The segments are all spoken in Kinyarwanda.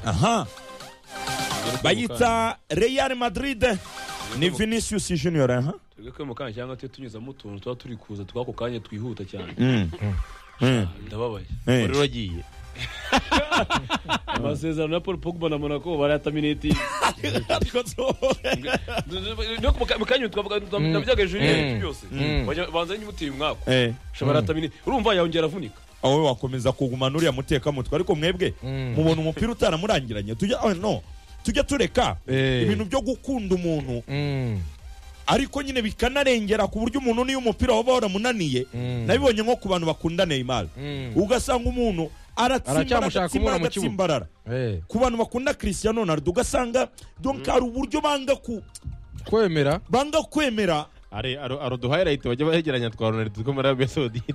Aha. Bayita Real Madrid ni Vinicius Junior aha. twebwe ko mu kanya cyangwa tuyo tunyuzamo utuntu tuba turi kuza tw'ako kanya twihuta cyane Mm. Mm. ndababaye Eh. rero agiye amasezerano ya paul pogba na monaco barayataminiti Ariko so- no ku mu kanya twavuga ndabyaga Mm. junior byose Mm. Bajya- banza nyimuteye umwaku Eh. ushobora ataminiti urumva yongera avunika aho wakomeza kugumana uriya mutekamutwe ariko mwebwe Mm. mubona umupira utaramurangiranye tujya oh, no tujya tureka Eh. ibintu byo gukunda umuntu ariko nyine bikanarengera ku buryo umuntu niyo umupira waba waramunaniye Mm. nabibonye nko ku bantu bakunda Neymar Mm. ugasanga umuntu aratsimbarara Aracyamushaka agatsimbarara umubona mu kibuga. agatsimbarara ku bantu bakunda Cristiano Ronaldo ugasanga donc hari uburyo banga ku kwemera banga kwemera ari aro aro duhayirayiti bajya bahegeranya twa ronaldo two muri arabiya sawudite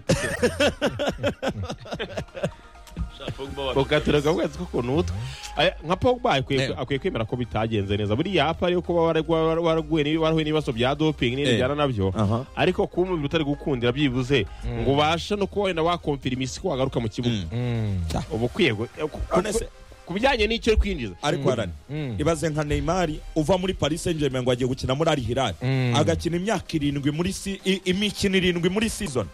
ugateraga ukwezi k'ukuntu utwe Aya, nka pogba akwiye Eh. akwiye kwemera ko bitagenze neza buriya apa ariyo kuba waragwa- war- waraguye n'ibi- warahuye n'ibibazo bya Eh. doping n'ibindi bijyana nabyo Aha. ariko kuba umubiri utari gukundira byibuze ngo ubashe no kuba wenda wakomfira imisi ko wagaruka mu kibuga uba ukwiye gu- ku- ku- Honest- ku bijyanye n'icyo uri kwinjiza ariko arani Mm. ibaze nka Neymar uva muri Paris Saint-Germain ngo agiye gukina muri Al Hilal Mm. agakina imyaka irindwi muri si- i- imikino irindwi muri season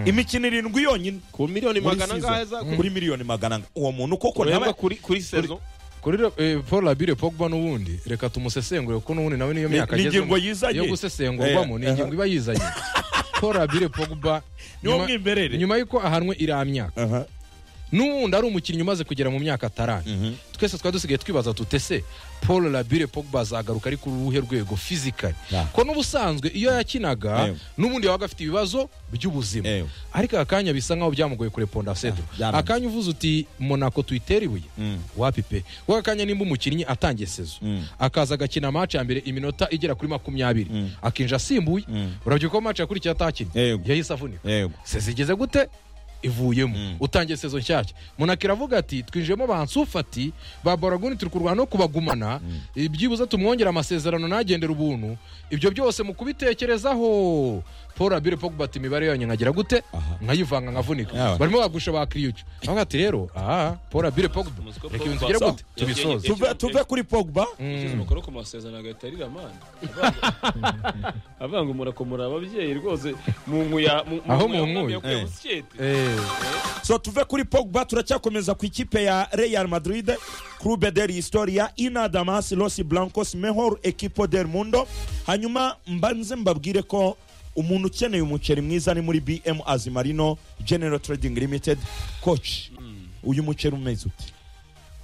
imikino irindwi yonyine ku miliyoni muri magana angahe za season kuri miliyoni magana anga- uwo muntu koko ureba ntaba kuri kuri sezo kuri re- eh, paul abire pogba n'ubundi reka tumusesengure kuko n'ubundi nawe niyo Ni- myaka ni agezemo. ingingo yizanye. yo gusesengurwamo Eh, ni aha. ingingo iba yizanye paul abire pogba Niwo nyuma- mwimerere. nyuma y'uko ahanwe iriya myaka Aha. n'ubundi ari umukinnyi umaze kugera mu myaka atarani Mhm. twese twari dusigaye twibaza tutese paul labire pogba azagaruka ari ku ruhe rwego fizikari Yeah. ko n'ubusanzwe iyo yakinaga Ewe. n'ubundi yabaga afite ibibazo by'ubuzima Ewe. ariko aka kanya bisa nkaho byamugoye kureponda sedro byaranze. akanya uvuze uti monako tuyitera ibuye Mm. wapi pe kuko aka kanya nimba umukinnyi atangiye sezo Mm. akaza agakina amaci ya mbere iminota igera kuri makumyabiri Mm. akinja asimbuye Mm. urabyibuka ko amaci yakurikiye atakinnye Yego. yahise avunika Yego. sezigeze gute ivuyemo Mm. utangiye sezo nshyashya munaka iravuga ati twinjiyemo bansufati ba boraguni turi kurwana no kubagumana e, byibuze tumwongere amasezerano nagendera ubuntu ibyo byose mu kubitekerezaho paul abire pogba ati imibare yanyu nkagira gute Aha. nkayivanka nkavunika Yawe. barimo bagusha ba kriyucu avuga ati rero aha paul abire pogba Umusiko reka ibintu Pogba- tugere gute So, yagiye- tubisoze tuve tuve kuri Pogba yashyize umukono ku masezerano agahita arira amande avuga ngo murakomora ababyeyi rwose mu nkuya mu- mu Aho nkuya mu nkuya. umwami yakuye Eh. busiketi. Eh, so tuve kuri Pogba turacyakomeza ku ikipe ya Real Madrid Clube del Historia Inadamas Los Blancos Mejor Equipo del Mundo hanyuma mbanze mbabwire ko umuntu ukeneye umuceri mwiza ni muri BM Azimarino General Trading Limited coach uyu muceri umeze ute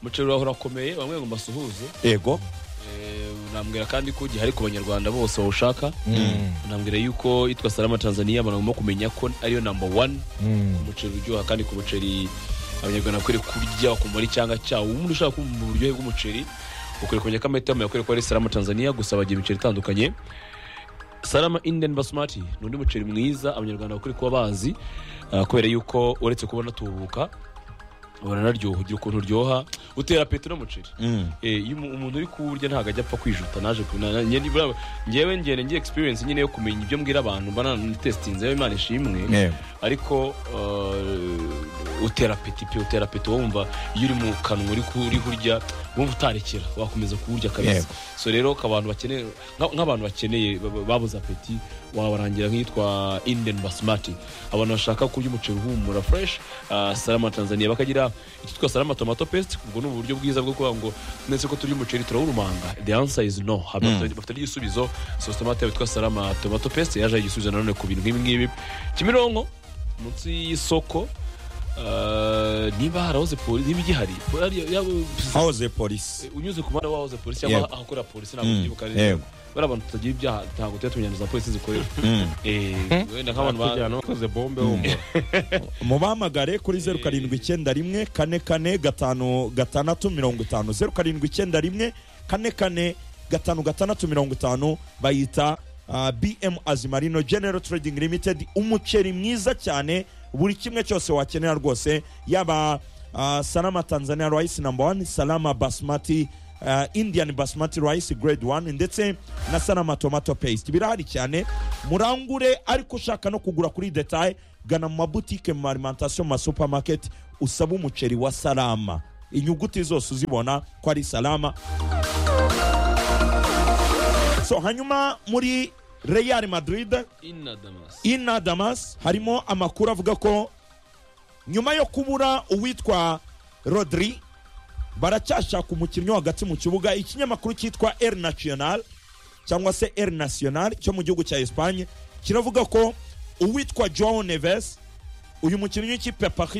umuceri wawe urakomeye bamwe ngo mbasuhuze ego Eh, nambwira kandi ko gihari ku banyarwanda bose bawushaka Mm. nambwira yuko itwa salama tanzania abantu bagomba kumenya ko ariyo namba wani mm, umuceri uryoha kandi ku muceri abanyarwanda bakwiriye kurya bakumva ari cyanga cyawo umuntu ushaka kumva uburyohe bw'umuceri ukwiriye kumenya ko amahitamo yakwiriye kuba ari salama tanzania gusa bagira imiceri itandukanye salama indian basmati ni undi muceri mwiza abanyarwanda bakwiriye kuba bazi ah, kubera yuko uretse kuba unatubuka uranaryoha ugira ukuntu uryoha utera apeti n'umuceri Mm. Eh, iyo umu- umuntu uri kuwurya ntabwo ajya apfa kwijuta naje ku- na- na- nge- buriya- ngewe ngene ngiye experience nyine yo kumenya ibyo mbwira abantu mba nanitestinzeho imana ishimwe Yego. ariko eh, utera peti pe utera peti wumva iyo uri mu kanwa uri ku- uri kurya wumva utarekera wakomeza kuwurya kabisa Yego. so rero ko abantu bakeneye nka- nk'abantu bakeneye ba- ba- babuze apeti wabarangira nk'iyitwa indian basmati abantu bashaka kurya umuceri uhumura fresh ah, salama tanzania bakagira icyitwa salama tomato paste ubwo ni uburyo bwiza bwo kuvuga ngo mwese ko turya umuceri turawurumanga the answer is no Haba- bafite n'igisubizo sauce tomate yabo yitwa salama tomato paste yaje igisubizo nanone ku bintu nk'ibi ngibi kimironko munsi y'isoko ah, niba harahoze polisi niba igihari hariya- yaba- hahoze polisi unyuze ku muhanda wahoze polisi cyangwa Yego. ahakorera polisi ntabwo Mm, ubyibuka yego. neza bari abantu tutagira ibyaha ntabwo tujya tumenya za polisi zikorera Mm. Eh, wenda nk'abantu ba- kujyana wakoze bombe wumva mubahamagare kuri zeru karindwi icyenda rimwe kane kane gatanu gatandatu mirongo itanu zeru karindwi icyenda rimwe kane kane gatanu gatandatu mirongo itanu bayita ah, bm azimarino general trading limited umuceri mwiza cyane buri kimwe cyose wakenera rwose yaba ah, salama tanzania rice number one salama basmati ah, indian basmati rice grade one ndetse na salama tomato paste birahari cyane murangure ariko ushaka no kugura kuri detaye gana mu mabutike mu ma alimentation mu ma supermarket usabe umuceri wa salama inyuguti zose uzibona ko ari salama so hanyuma muri real madrid inadamas ina damas harimo amakuru avuga ko nyuma yo kubura uwitwa rodri baracyashaka umukinnyi wo hagati mu kibuga ikinyamakuru cyitwa el national cyangwa se el national cyo mu gihugu cya esipanye kiravuga ko uwitwa joao neves uyu mukinnyi w'ikipe ya Paris